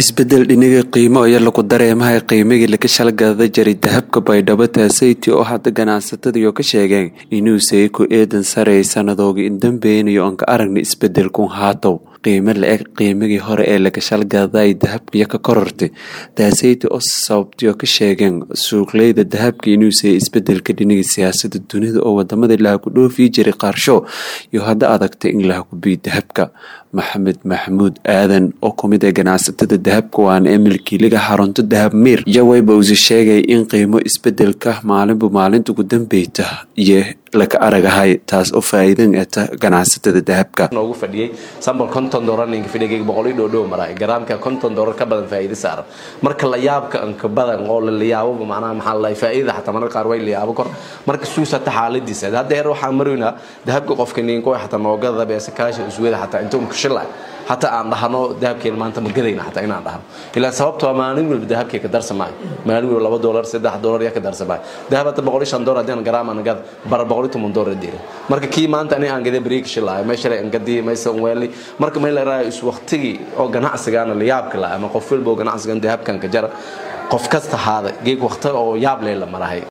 isbedel dhiniga qiimo aya lagu dareemahay qiimigii laga shalgada jiray dahabka baydhabo taasayti oo hadda ganacsatadiioo ka sheegeen inuu sayko eedan sareey sanadooga indambeynayo oon ka aragna isbedelkun haatow qiimo la-eg qiimigii hore ee laga shalgaday dahabkiyo ka korortay taasayti oo sababtayoo ka sheegeen suuqleyda dahabka inuu sayay isbedelka dhiniga siyaasada dunida oo wadamada lahaku dhoofii jiray qaarsho iyo hadda adagtay in lahakubiy dahabka maxamed maxamuud aadan oo kumid ee ganacsatada dahabka waana ee milkiiliga xarunto dahab miir iyo wayba usi sheegay in qiimo isbedelka maalinba maalinta ugu dambeyta iyo laka aragahay taas oo faa-iidan eta ganacsatada dahabka noogu fadhiyey sambal konton doolar ninka fidhigayga boqol dhow dhow maraa garaamka konton doolar ka badan faa'iido saaran marka la yaabka anka badan oo la layaabo macnaha maxaa la faa'iida xataa mararka qaar way layaabo kor marka suusata xaaladiisa hadda heer waxaan maroynaa dahabka qofka ninko xataa noogada beesa kaasha uswada xataa inta unka shilay hataa aan dhahno dahabkeen maanta ma gadayna xataa inaan dhahno ilaa sababto waa maalin walba dahabkee ka darsamaayo maalin walba laba doolar saddex doolar yaa ka darsamaayo dahab hadda boqol iyo shan doolar haddii aan garaam aan gada bara boqol iyo toban doolar diira marka kii maanta ani aan gaday bariig shilaayo meesha aan gadii maysa weeli marka may la raayo is waqtigii oo ganacsigaana la yaabka la ama qof walba oo ganacsigan dahabkan ka jara qof kasta haada geeg waqti oo yaab lee la marahay